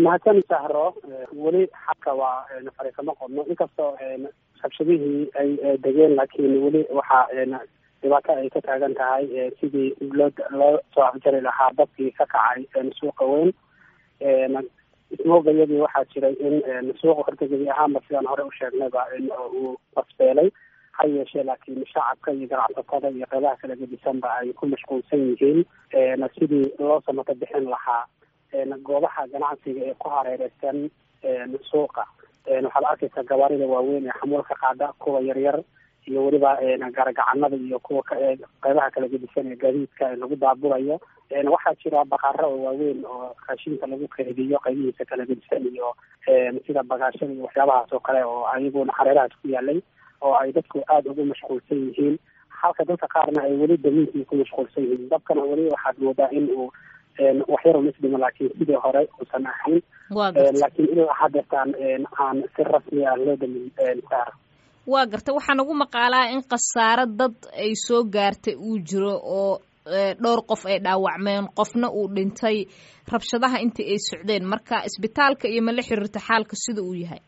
mahadsan sahro weli xabka waa fariisamo qodno inkastoo rabshadihii ay degeen laakiin weli waxaa dhibaato ay ka taagan tahay sidii loo loo soo afjari lahaa dadkii ka kacay suuqa weyn ismoogayadii waxaa jiray in suuqa horta gebi ahaanba sidaan hore u sheegnayba uu basbeelay ha yeeshee laakiin shacabka iyo ganacsatada iyo qeybaha kala gedisanba ay ku mashquulsan yihiin sidii loo samato bixin lahaa goobaha ganacsiga ee ku hareereysan suuqa waxaad arkaysaa gawaarida waaweyn ee xamuulka qaada kuwa yaryar iyo weliba garagacanada iyo kuwa qeybaha kala gedisan ee gaadiidka lagu daabulayo waxaa jira baqaaro oo waaweyn oo raashinka lagu keydiyo qeybihiisa kala gedisan iyo sida bagaashada iyo waxyaabahaas oo kale oo ayaguna hareerahaas ku yaalay oo ay dadku aada ugu mashquulsan yihiin halka dadka qaarna ay weli damiinkii ku mashquulsan yihiin dabkana weli waxaad moodaa in uu waxyaro misdhimo laakiin sidii hore uusan ahayn laakiin ilaa hadeertaan aan si rasmi ah loo damin saar waa garta waxaa nagu maqaalaa in khasaaro dad ay soo gaartay uu jiro oo dhowr qof ay dhaawacmeen qofna uu dhintay rabshadaha intii ay socdeen marka isbitaalka iyo ma la xiriirta xaalka sida uu yahay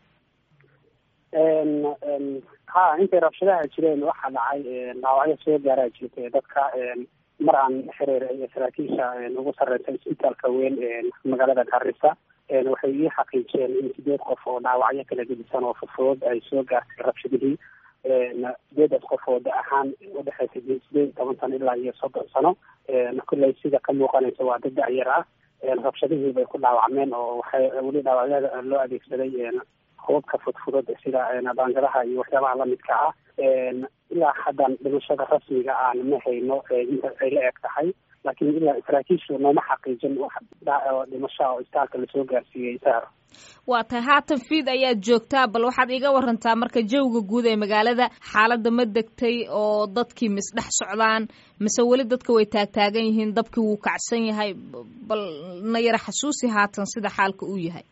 ha intay rabshadaha jireen waxaa dhacay dhaawacyo soo gaaraa jirtay dadka mar aan xiriir saraakiisha ugu sarreysa isbitaalka weyn magaalada garissa waxay ii xaqiijiyeen in sideed qof oo dhaawacyo kala gedisan oo fudfudud ay soo gaartay rabshadihii sideedaas qof oo da ahaan udhexeysa sideed iyo toban sano ilaa iyo soddon sano kulley sida ka muuqanaysa waa dad da-yar ah rabshadihii bay ku dhaawacmeen oo waxay weli dhaawacyada loo adeegsaday hubabka fudfudud sida baangadaha iyo waxyaabaha lamidka ah ilaa haddan dhimashada rasmiga aan ma hayno inta ay la eg tahay laakiin ilaa saraakiishu nooma xaqiijin wax dhimasha oo istaalka lasoo gaarsiiyey saar waa tahay haatan fiid ayaad joogtaa bal waxaad iiga warantaa marka jawga guud ee magaalada xaaladda ma degtay oo dadkii misdhex socdaan mise weli dadka way taagtaagan yihiin dabkii wuu kacsan yahay bal na yara xasuusi haatan sida xaalka uu yahay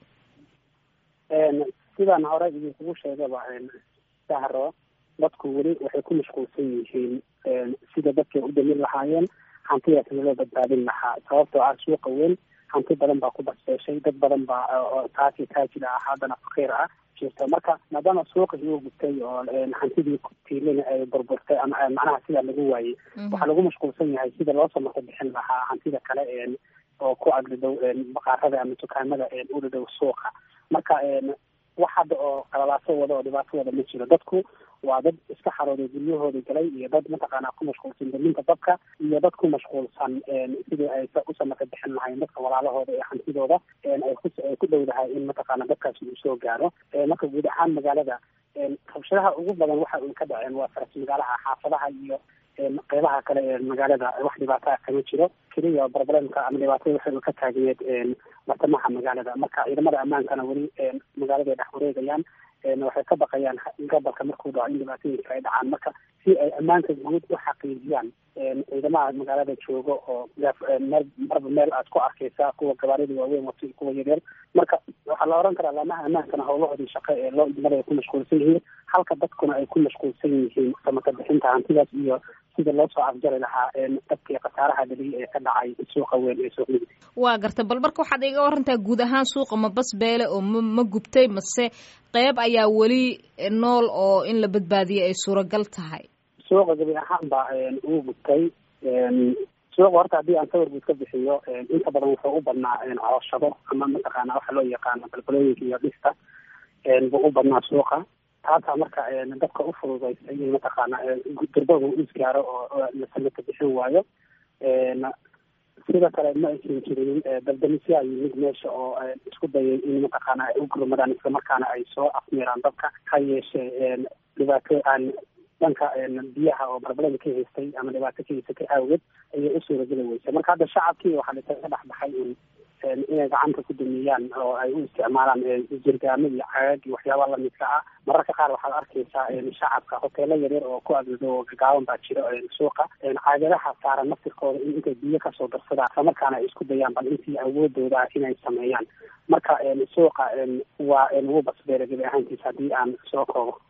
sidaan hore idinkugu sheegaba sahro dadku weli waxay ku mashquulsan yihiin sida dadkay u damin lahaayeen hantidaasna loo badbaadin lahaa sababtoo ah suuqa weyn hanti badan baa ku basbeeshay dad badan baa oo taasi taajir ah haddana fakiir ah jirto marka maadaama suuqii uu gubtay oo hantidii tiilina ay burburtay ama macnaha sidaa lagu waayey waxaa lagu mashquulsan yahay sida loo samato bixin lahaa hantida kale oo ku agdadhow baqaarada ama dukaamada u dhadhow suuqa marka wax hadda oo qalalaaso wada oo dhibaato wada ma jiro dadku waa dad iska xarooday guryahooda galay iyo dad mataqaanaa ku mashquulsan daminta dabka iyo dad ku mashquulsan sidii ay u samaka bixin lahayn dadka walaalahooda ee hantidooda ay ku dhowdahay in mataqaana dadkaasi uu soo gaaro marka guud ahaan magaalada rabshadaha ugu badan waxa un ka dhaceen waa faras magaalaha xaafadaha iyo qeybaha kale ee magaalada wax dhibaato ah kama jiro keliya barbareemka ama dhibaatada waxay ka taagneed bartamaha magaalada marka ciidamada ammaankana weli magaalada ay dhex wareegayaan waxay ka baqayaan gobolka markuu dhaco in dhibaatooyinka ay dhacaan marka si ay ammaanka guud u xaqiijiyaan ciidamaha magaalada jooga oo meel marba meel aad ku arkeysaa kuwa gabaarida waaweyn wato iyo kuwa yaryar marka waxaa la oran karaa laamaha ammaankana howlahoodii shaqo ee loo idmada ay ku mashquulsan yihiin halka dadkuna ay ku mashquulsan yihiin samaka bixinta hantidaas iyo sida loo soo afjari lahaa dadkii khasaaraha dhaliyay ee ka dhacay suuqa weyn ee suuq migdi waa garta bal marka waxaad iga warantaa guud ahaan suuqa ma bas beele oo ma ma gubtay mase qeyb ayaa weli nool oo in la badbaadiyay ay suuragal tahay suuqa gabi ahaan ba uu gubtay suuqa horta haddii aan sawir guud ka bixiyo inta badan wuxuu u badnaa cooshado ama mataqaana waxa loo yaqaano balbalooyinka iyo dhista buu u badnaa suuqa taasaa marka dadka u fududeysay in mataqaana durbada uu isgaaro oo la samaka bixin waayo sidoo kale ma aysan jirin daldamisyaa yimid meesha oo isku dayay in mataqaana ay u gurmadaan islamarkaana ay soo afmeeraan dadka ha yeeshee dhibaato aan dhanka biyaha oo barbalada ka haystay ama dhibaato ka haysatay awgeed ayay u suurageli weysay marka hadda shacabkii waxaa lakaga dhex baxay in inay gacanta ku dumiyaan oo ay u isticmaalaan jirgaamo iyo cagaag iyo waxyaaba lamidka ah mararka qaar waxaad arkeysaa shacabka hoteelo yaryar oo ku agdado oo gagaaban baa jiro suuqa caagadaha saaran naftirkooda in intay biyo kasoo darsadaan islamarkaana ay isku dayaan bal intii awoodooda ah inay sameeyaan marka suuqa waa wuu basbeera gebi ahaantiisa haddii aan soo koobo